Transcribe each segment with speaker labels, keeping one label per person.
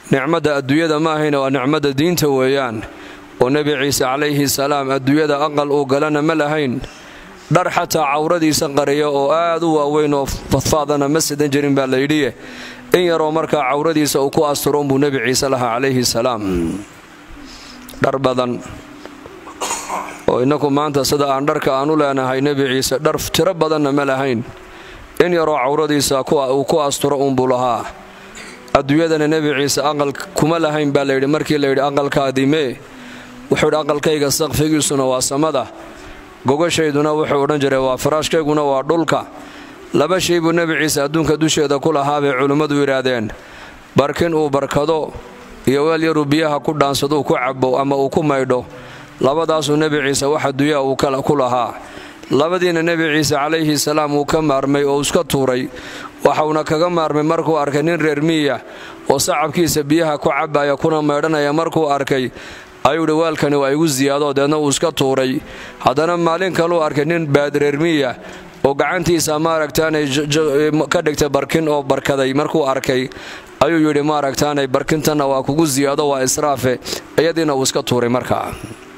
Speaker 1: nicmadda adduunyada ma ahayna waa nicmadda diinta weeyaan oo nebi ciise calayhi salaam adduunyada aqal uu galana ma lahayn dhar xataa cawradiisa qariya oo aad u waaweyn oo fadfaadana ma sidan jirin baa layidhiye in yaroo markaa cawradiisa uu ku asturo unbuu nebi ciise lahaa calayhi salaam dhar badan oo innaku maanta sida aan dharka aan u leenahay nebi ciise dhar tiro badanna ma lahayn in yaroo cawradiisa uu ku asturo uunbuu lahaa adduunyadana nebi ciise aqal kuma lahayn baa layidhi markii layidhi aqalkaadii mee wuxuu idhi aqalkayga saqfigiisuna waa samada gogashayduna wuxuu odhan jiray waa faraashkayguna waa dhulka laba shay buu nebi ciise adduunka dusheeda ku lahaa bay culimmadu yidhaahdeen barkin uu barkado iyo weel yaruu biyaha ku dhaansaduu ku cabo ama uu ku maydho labadaasuu nebi ciise wax adduunya uu ku lahaa labadiina nebi ciise calayhi salaam uu ka maarmay oo iska tuuray waxauna kaga maarmay markuu arkay nin reer miya oo sacabkiisa biyaha ku cabaya kuna maydhanaya markuu arkay ayuu idhi waalkani waa igu siyaadoo deedna uu iska tuuray haddana maalin kaluu arkay nin baadreermiya oo gacantiisa maaragtaanay ka dhigtay barkin oo barkaday markuu arkay ayuu yidhi maaragtaanay barkintanna waa kugu siyaado waa israafe iyadiina uu iska tuuray markaa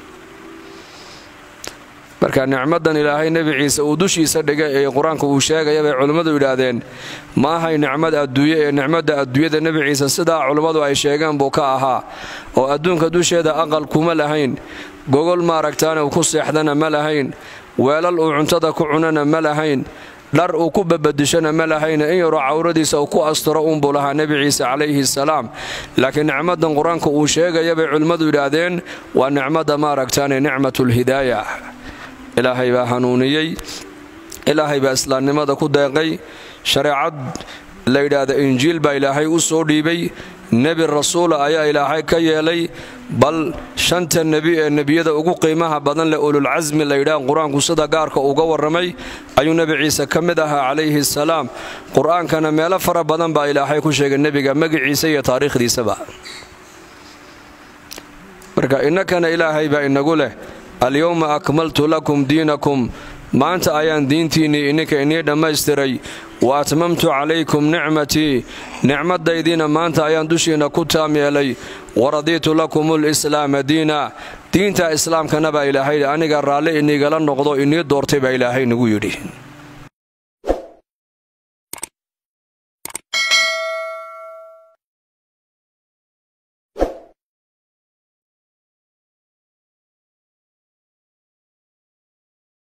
Speaker 1: marka nicmadan ilaahay nebi ciise uu dushiisa dhigay ee qur-aanka uu sheegaya bay culimmadu yidhaahdeen ma ahay nicmad adduunye ee nicmadda adduunyada nebi ciise sidaa culimmadu ay sheegeen buu ka ahaa oo adduunka dusheeda aqal kuma lahayn gogol maaragtaane uu ku seexdana ma lahayn weelal uu cuntada ku cunana ma lahayn dhar uu ku babadishana ma lahayna in yaroo cawradiisa uu ku asturo uunbuu lahaa nebi ciise calayhi salaam laakiin nicmadan qur-aanka uu sheegaya bay culimmadu yidhaahdeen waa nicmadda maaragtaane nicmatulhidaaya ilaahay baa hanuuniyey ilaahay baa islaamnimada ku deeqay shareecad la yidhaahda injiil baa ilaahay u soo dhiibay nebi rasuula ayaa ilaahay ka yeelay bal shanta nebi ee nebiyada ugu qiimaha badan leh ululcasmi layidhaah qur-aanku sida gaarka uga warramay ayuu nebi ciise ka mid ahaa calayhi salaam qur-aankana meelo fara badan baa ilaahay ku sheegay nebiga magiciisa iyo taariikhdiisaba marka innakana ilaahay baa inagu leh alyowma akmaltu lakum diinakum maanta ayaan diintiinnii ininka inii dhammaystiray wa atmamtu calaykum nicmatii nicmadaydiina maanta ayaan dushiinna ku taam yeelay waradiitu lakum lislaama diina diinta islaamkana baa ilaahay aniga raalli inigala noqdo inii doortay baa ilaahay nagu yidhi